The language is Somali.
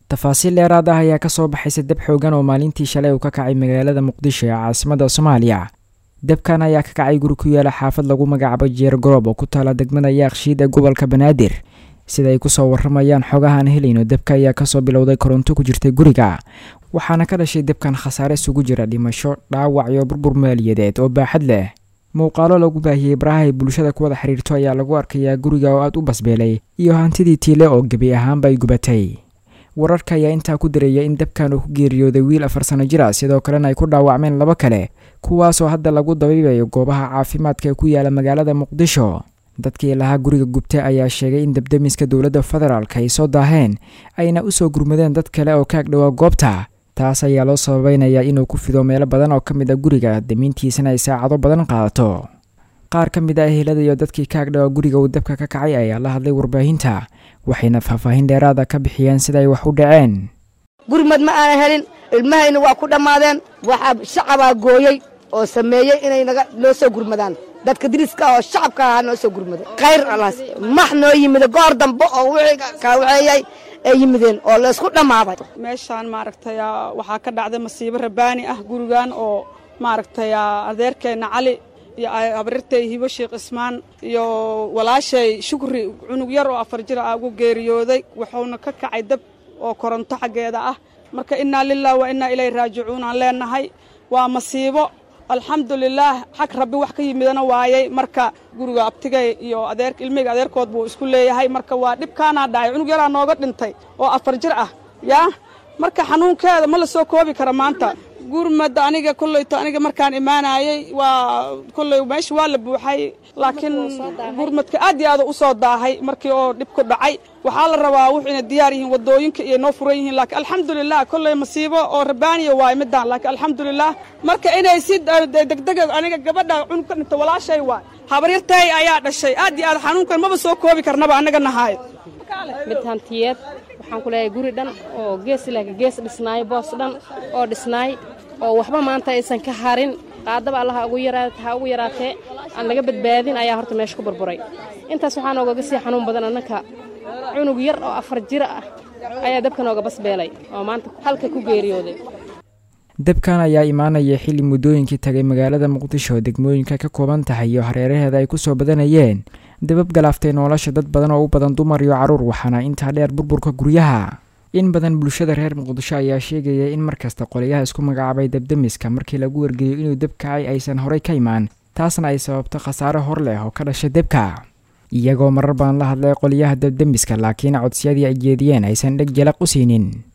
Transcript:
tafaasiil dheeraad ah ayaa kasoo baxaysa dab xoogan oo maalintii shalay uu ka kacay magaalada muqdisho ee caasimada soomaaliya dabkan ayaa ka kacay guri ku yaala xaafad lagu magacaabo jeer goroob oo ku taala degmada yaaqshiid ee gobolka banaadir sida ay kusoo waramayaan xogahaan helayno dabka ayaa kasoo bilowday koronto ku jirtay guriga waxaana ka dhashay dabkan khasaare isugu jira dhimasho dhaawac iyo burbur maaliyadeed oo baaxad leh muuqaalo lagu baahiyey baraha ay bulshada ku wada xiriirto ayaa lagu arkayaa guriga oo aad u basbeelay iyo hantidii tiile oo gebi ahaanba ay gubatay wararka ayaa intaa ku dareeya in dabkan uu ku geeriyooday wiil afar sano jir ah sidoo kalena ay ku dhaawacmeen laba kale kuwaasoo hadda lagu dabiibayo goobaha caafimaadka ee ku yaala magaalada muqdisho dadkii lahaa guriga gubta ayaa sheegay in dabdamiska dowladda federaalk ay soo daaheen ayna usoo gurmadeen dad kale oo kaag dhowaa goobta taas ayaa loo sababeynayaa inuu ku fido meelo badan oo ka mid a guriga damiintiisana ay saacado badan qaadato qaar ka mid ah ehelada iyo dadkii kaag dhowaa guriga uu dabka ka kacay ayaa la hadlay warbaahinta waxayna faahfaahin dheeraada ka bixiyeen sida ay wax u dhaceen gurmad ma aanan helin ilmahayna waa ku dhammaadeen waxaa shacabaa gooyey oo sameeyey inay naga noo soo gurmadaan dadka diriska oo shacabka ahaa noo soo gurmada khayr alaas max noo yimida goor dambe oo wixii kaawaceeyay ay yimideen oo laysku dhammaaday meeshaan maaragtay waxaa ka dhacday masiibo rabaani ah gurigan oo maaragtay adeerkeenna cali iyo abrirtay hibo sheekh ismaan iyo walaashay shukri cunug yar oo afar jir ah ugu geeriyooday wuxuuna ka kacay dab oo koronto xaggeeda ah marka innaa lilah wa innaa ilayhi raajicuun aan leenahay waa masiibo alxamdulilaah xag rabbi wax ka yimidana waayey marka guriga abtigay iyo adeer ilmihayga adeerkood buu isku leeyahay marka waa dhibkaanaa dhacay cunug yaraa nooga dhintay oo afar jir ah yaa marka xanuunkeeda ma la soo koobi kara maanta gurmada aniga kollayto aniga markaan imaanayey waa kolley meesha waa la buuxay laakiin gurmadka aad iyo aad u soo daahay markii oo dhibku dhacay waxaa la rabaa wuxuu ina diyaar yihiin wadooyinka iyo noo furan yihiin laakiin alxamdulilah kolley masiibo oo rabaaniya waay midaan laakiin alxamdulilah marka inay si degdega aniga gabadha cunug ka dhinta walaashay waay habaryartay ayaa dhashay aad iyo aad xanuunkan maba soo koobi karnaba anaga nahaay mid hantiyeed waxaan ku leeyahay guri dhan oo gees ilaaga gees dhisnaay boos dhan oo dhisnaay oo waxba maanta aysan ka harin qaadaba allaha ugu yaraat ha ugu yaraatee aan laga badbaadin ayaa horta meesha ku burburay intaas waxaa noogaga sii xanuun badan annanka cunug yar oo afar jiro ah ayaa dabka nooga basbeelay oo maanta halka ku geeriyooday dabkan ayaa imaanaya xilli muddooyinkii tagay magaalada muqdisho degmooyinka ka kooban tahay iyo hareeraheeda ay ku soo badanayeen dabab galaaftay nolosha dad badan oo u badan dumar iyo carruur waxaana intaa dheer burburka guryaha in badan bulshada reer muqdisho ayaa sheegaya in markasta qoliyaha isku magacaabay dabdemiska markii lagu wargeliyo inuu dab kacay aysan horey ka imaan taasna ay sababto khasaare hor leh oo ka dhasha debka iyagoo marar badan la hadlay qoliyaha dabdemiska laakiin codsiyadii ay jeediyeen aysan dheg jalaq u siinin